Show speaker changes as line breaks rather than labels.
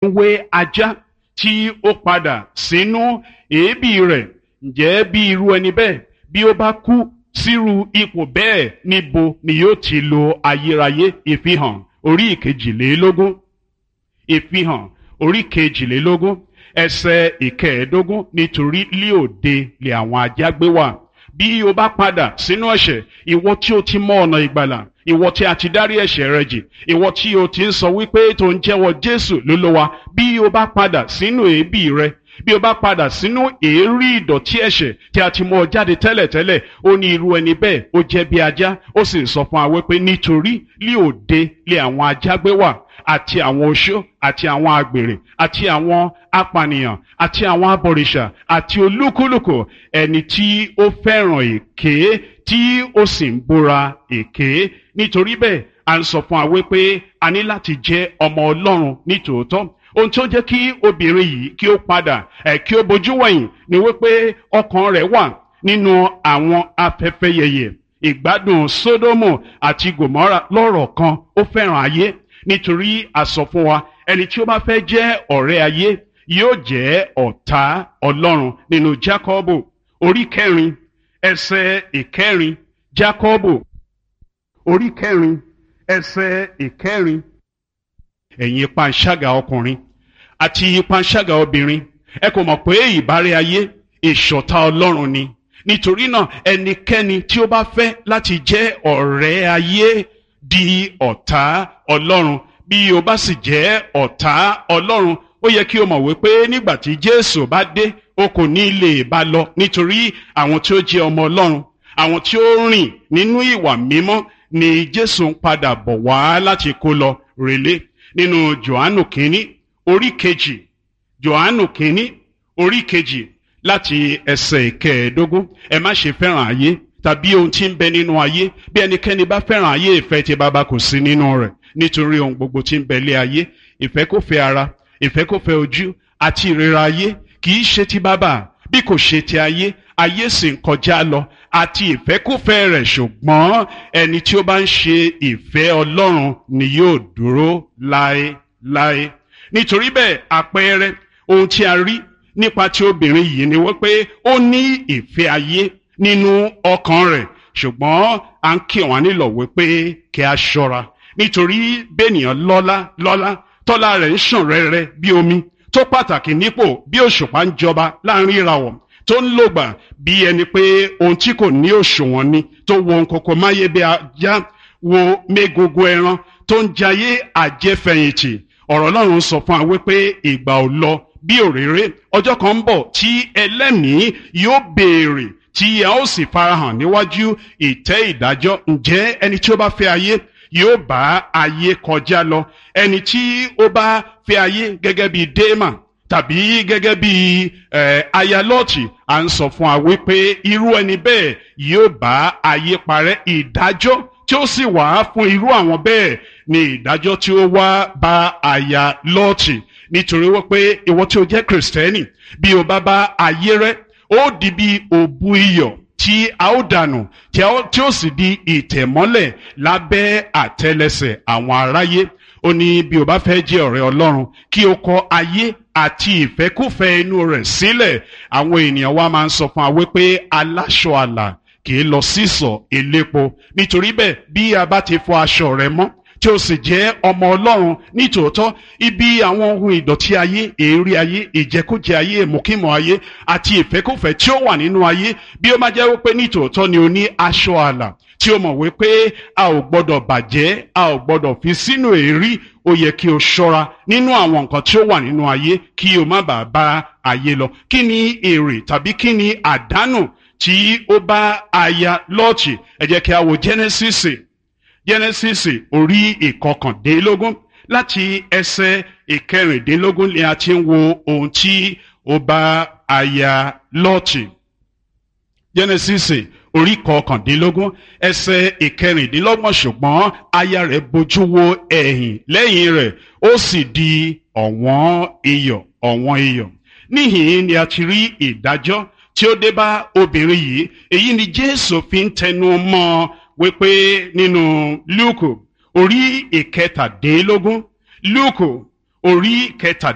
wé ajá tí ó padà sínú èébì rẹ̀ ǹjẹ́ bí irú ẹni bẹ́ẹ̀ bí ó bá kú sírú ipò bẹ́ẹ̀ níbo ni yóò ti lo ayérayé ìfihàn orí ìkejìlélógún ìfihàn orí kejìlélógún ẹsẹ̀ ìkẹẹ̀ẹ́dógún nítorí lí òde lè àwọn ajá gbé wà bí o bá padà sínú ẹ̀ṣẹ̀ ìwọ tí o ti mọ ọ̀nà ìgbàlà ìwọ tí a ti dárí ẹ̀ṣẹ̀ rẹ jì ìwọ tí o ti ń sọ wípé tó ń jẹ́wọ́ Jésù lólówá bí o bá padà sínú èébì rẹ bí o bá padà sínú èérí ìdọ̀tí ẹ̀ṣẹ̀ tí a ti mú ọ jáde tẹ́lẹ̀tẹ́lẹ̀ ó ní irú ẹni bẹ́ẹ̀ ó jẹ́ bí ajá ó sì sọ fún wa wípé nítorí lí òde lé àwọn ajá gbé wà àti àwọn oṣó àti àwọn àgbèrè àti àwọn apànìyàn àti àwọn abọ̀rìṣà àti olúkúlùkù ẹni tí ó fẹ́ràn èké tí ó sì ń búra èké nítorí bẹ́ẹ̀ à ń sọ fún wa wípé a ní láti jẹ́ ọmọ Ọlọ́run nítòótọ́ ohun tó jẹ́ kí obìnrin yìí kí ó padà ẹ̀ kí ó bojú wẹ̀yìn ni wípé ọkàn rẹ̀ wà nínú àwọn afẹ́fẹ́ yẹyẹ ìgbádùn Sódómù àti Gòmórà lọ́rọ̀ kan ó fẹ́ràn ayé nítorí a sọ fún wa ẹni tí ó bá fẹ́ jẹ́ ọ̀rẹ́ ayé yóò jẹ́ ọ̀tá Ọlọ́run nínú Jákọ́bù orí kẹrin ẹsẹ̀ ìkẹrin Jákọ́bù orí kẹrin ẹsẹ̀ ìkẹrin ẹ̀yin panṣágà ọkùnrin àti panṣágà obìnrin ẹ kò mọ̀ pé ìbárẹ́ ayé ìṣọ̀tá Ọlọ́run ni nítorí náà ẹnikẹ́ni tí ó bá fẹ́ láti jẹ́ ọ̀rẹ́ ayé di ọ̀tá Ọlọ́run bí o bá sì jẹ́ ọ̀tá Ọlọ́run ó yẹ kí o mọ̀ wípé nígbà tí Jésù bá dé o kò ní lè bá lọ nítorí àwọn tí ó jẹ́ ọmọ Ọlọ́run àwọn tí ó rìn nínú ìwà mímọ́ ni Jésù ń padà bọ̀ wá láti kó lọ rèlé nínú Jòhánù kínní orí kejì Jòhánù kínní orí kejì láti ẹsẹ̀ ìkẹẹ̀ẹ́dógún ẹ má ṣe fẹ́ràn ayé tàbí ohun tí ń bẹ nínú ayé bí ẹnikẹ́ni bá fẹ́ràn ayé ìfẹ́ tí baba kò sí nínú rẹ̀ nítorí ohun gbogbo tí ń bẹ lé ayé ìfẹ́kùfẹ́ ara ìfẹ́kùfẹ́ ojú àti ìrera ayé kì í ṣe ti baba bí kò ṣe ti ayé ayé sì ń kọjá lọ àti ìfẹ́kùfẹ́ rẹ̀ ṣùgbọ́n ẹni tí ó bá ń ṣe ìfẹ́ Ọlọ́run ni yóò dúró láéláé nítorí bẹ́ẹ̀ àpẹẹrẹ ohun tí a rí nípa ti obìnrin yìí ni wípé ó ní ìfẹ́ ayé nínú ọkàn rẹ̀ ṣùgbọ́n à ń kí wọn nílò wípé kí a ṣọ́ra nítorí bẹ́ẹ̀nìyàn lọ́lá lọ́lá tọ́lá rẹ̀ ń ṣàn rẹ́rẹ́ bí omi tó pàtàkì nípò bí òṣùpá ń jọba láàrin ìràwọ̀ tó ń lògbà bí ẹni pé ohun tí kò ní òṣùwọ̀n ni tó wo ohun kòkó máyé bí ajá wo mégogo ẹran tó ń jayé àjẹfẹ̀yìntì ọ̀rọ̀ Ọlọ́run sọ fún wa wípé ìgbà ò lọ bí òréré ọjọ́ kan ń bọ̀ tí ẹlẹ́mìí yóò béèrè tí a ó sì farahàn níwájú ìtẹ́ ìdájọ́ ǹjẹ́ ẹni tí ó bá fẹ́ ayé yóò bá ayé kọjá lọ ẹni tí ó bá fẹ́ ayé gẹ́gẹ́ bí Démà tàbí gẹ́gẹ́ bí ayalọ́ọ̀tì à ń sọ fún wa wípé irú ẹni bẹ́ẹ̀ yóò bá ayé parẹ́ ìdájọ́ tí ó sì wà fún irú àwọn bẹ́ẹ̀ ni ìdájọ́ tí ó wá bá ayalọ́ọ̀tì nítorí wípé ìwọ tí o jẹ́ kìrìsìtẹ́nì bí o bá bá ayé rẹ ó di bí òbu iyọ̀ tí a ó dànù tí ó sì di ìtẹ̀mọ́lẹ̀ lábẹ́ àtẹlẹsẹ̀ àwọn aráyé ó ní bí o bá fẹ́ jẹ́ ọ̀rẹ́ Ọlọ́run kí o kọ ayé àti ìfẹ́kùfẹ́ inú rẹ̀ sílẹ̀ àwọn ènìyàn wa máa ń sọ fún wa wípé aláṣọ àlà kì í lọ sísọ elépo nítorí bẹ́ẹ̀ bí a bá ti fọ aṣọ rẹ mọ́ tí ó sì jẹ́ ọmọ ọlọ́run nítòótọ́ ibi àwọn ohun ìdọ̀tí ayé èérí ayé ìjẹkújẹ ayé ìmùkímọ̀ ayé àti ìfẹ́kùfẹ́ tí ó wà nínú ayé bí ó máa jẹ́ wípé nítòótọ́ ni o ní aṣọ àlà tí o mọ̀ wípé a ò gbọ́dọ̀ bàjẹ́ a ò gbọ́dọ̀ fi sínú èérí ó yẹ kí o ṣọ́ra nínú àwọn nǹkan tí ó wà nínú ayé kí o má bàa bá ayé lọ kí ni èrè tàbí kí ni àdánù tí ó bá aya lọ́ọ̀tì ẹ jẹ́ kí a wo Genesis Genesis orí ìkọkàndínlógún láti ẹsẹ̀ ìkẹrìndínlógún ni a ti ń wo ohun tí ó bá aya lọ́ọ̀tì Genesis orí kọkàndínlógún ẹsẹ̀ ìkẹrìndínlọ́gbọ̀n ṣùgbọ́n aya rẹ̀ bojú wo ẹ̀yìn lẹ́yìn rẹ̀ ó sì di ọ̀wọ́n iyọ̀ ọ̀wọ́n iyọ̀ níhìn ni a ti rí ìdájọ́ tí ó dé bá obìnrin yìí èyí ni Jésù fi ń tẹnu mọ́ ọ wípé nínú Lúùkù orí ìkẹtàdínlógún Lúùkù orí kẹtàdínlógún.